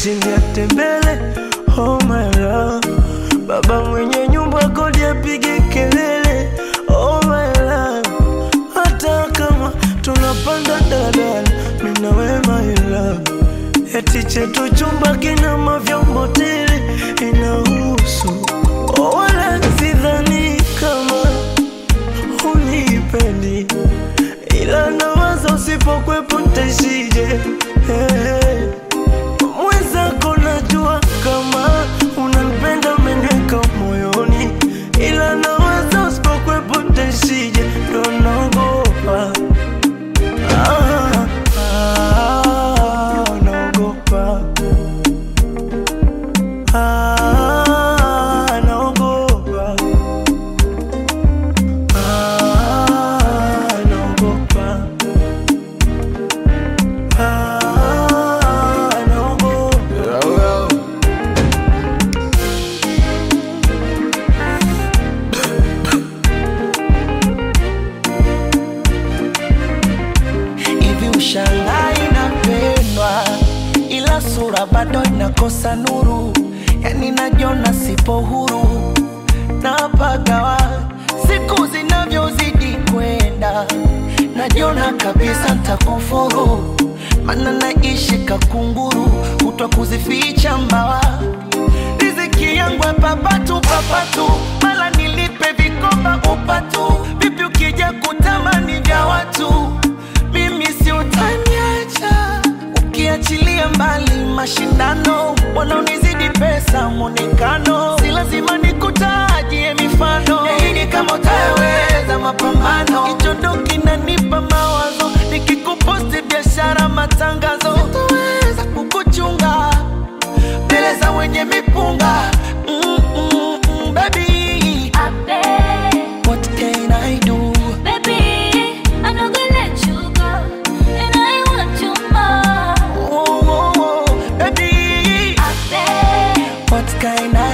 ushindi atembele oh my love baba mwenye nyumba kodi apige kelele oh my love hata kama tunapanda dadala minawe my love eti chetu chumba kina mavyombo tele inahusu oh, wala sidhani kama unipendi ila nawaza usipokwepo ntaishije hey. Mwenzako najua kama unanipenda umeniweka moyoni, ila nawaza usipokwepo ntaishije, ndo naogopa ah, ah, naogopa ah, naogopa ah, naogopa ah, naogopa hivi ushangai napendwa ila sura bado inakosa nuru yani najiona sipo huru napagawa siku zinavyozidi kwenda najiona kabisa ntakufuru mana naishi kakunguru kutwa kuzificha mbawa riziki yangu ya papatu papatu mala nilipe vikoba upatu vipi ukija kutamani vya watu mimi si utaniacha ukiachilia mbali mashindano wanaonizidi pesa mwonekano si lazima nikutajie mifano yaini kama utaweza mapambano hicho ndo kinanipa mawazo nikikuposti biashara matangazo sitoweza kukuchunga mbele za wenye mipunga mm, mm, mm, baby I beg, what can I do baby, I'm not gonna let you go, and I want you more. oh, oh, oh, baby I beg, what can I